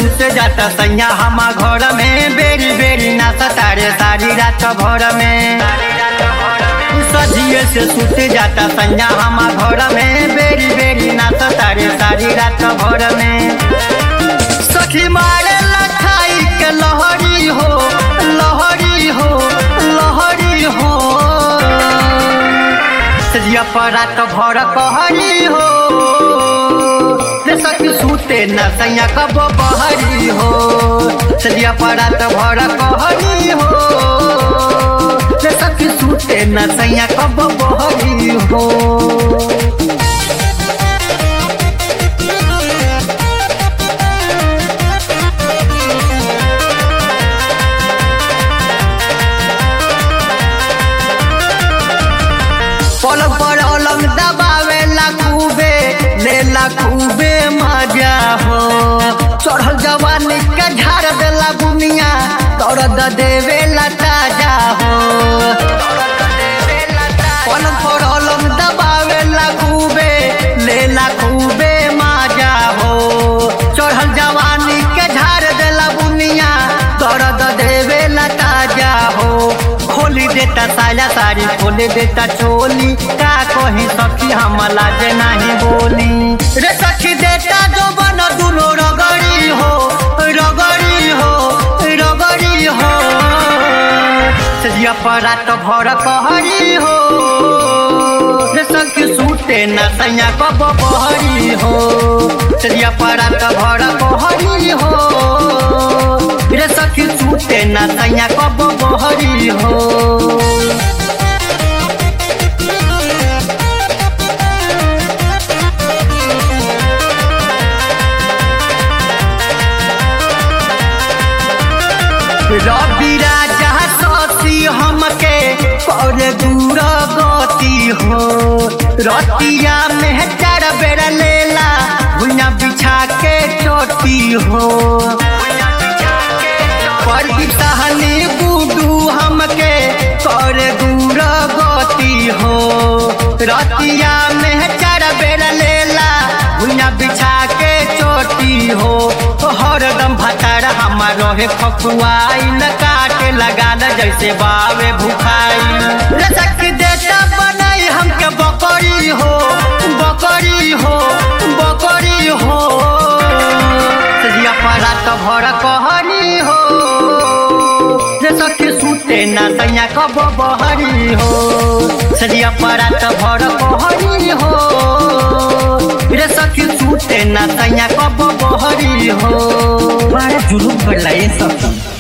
सुत जाता सैया हमा घर में बेरी बेरी नाचा तारे सारी रात भर में सजिए से सुत जाता सैया हमा घर में बेरी बेरी नाचा तारे सारी रात भर में सखी मारे लखाई के लहरी हो लहरी हो लहरी हो सजिया पर रात भर कहरी हो रे सखी सूते न सैया कब बहरी हो सजिया पर रात भर कहरी हो रे सखी सूते न सैया कब बहरी हो पलक पर अलग दबावे ला खूबे ले ला खूबे मजा हो चढ़ल जवानी के झाड़ देला बुनिया दर्द देवे ला ताजा हो पलक पर अलग दबावे ला खूबे ले ला खूबे मजा हो चढ़ल जवानी के झाड़ देला बुनिया दर्द देवे ला ताजा हो खोली देता साया साड़ी खोली देता चोली का कही सखी हम लाजे नहीं बोली रे सखी देता जो बन दुनो रगड़ी हो रगड़ी हो रगड़ी हो सजिया परात भर कहरी हो रे सखी सूते न सैया कब बहरी हो सजिया परात भर कहरी हो रे सखी सूते न सैया कब बहरी हो रवि राजा सती हमके कर दूर गति हो रतिया में चार बेर लेला भुइया बिछा के चोटी हो पर सहनी गुडू हमके कर दूर गति हो रतिया में चार बेर लेला भुइया बिछा के चोटी हो हरदम भतार हमार रहे खकुआई न काटे लगा न जैसे बावे भुखाई रसक देता बनाई हमके बकरी हो बकरी हो बकरी हो सजिया परा तो भर कहरी हो रे सखी सूते ना सैया कब बहरी हो सजिया परा तो भर कहरी हो रे सखी सूते ना सैया कब बहरी हो बड़ा जुलूम कर ये सब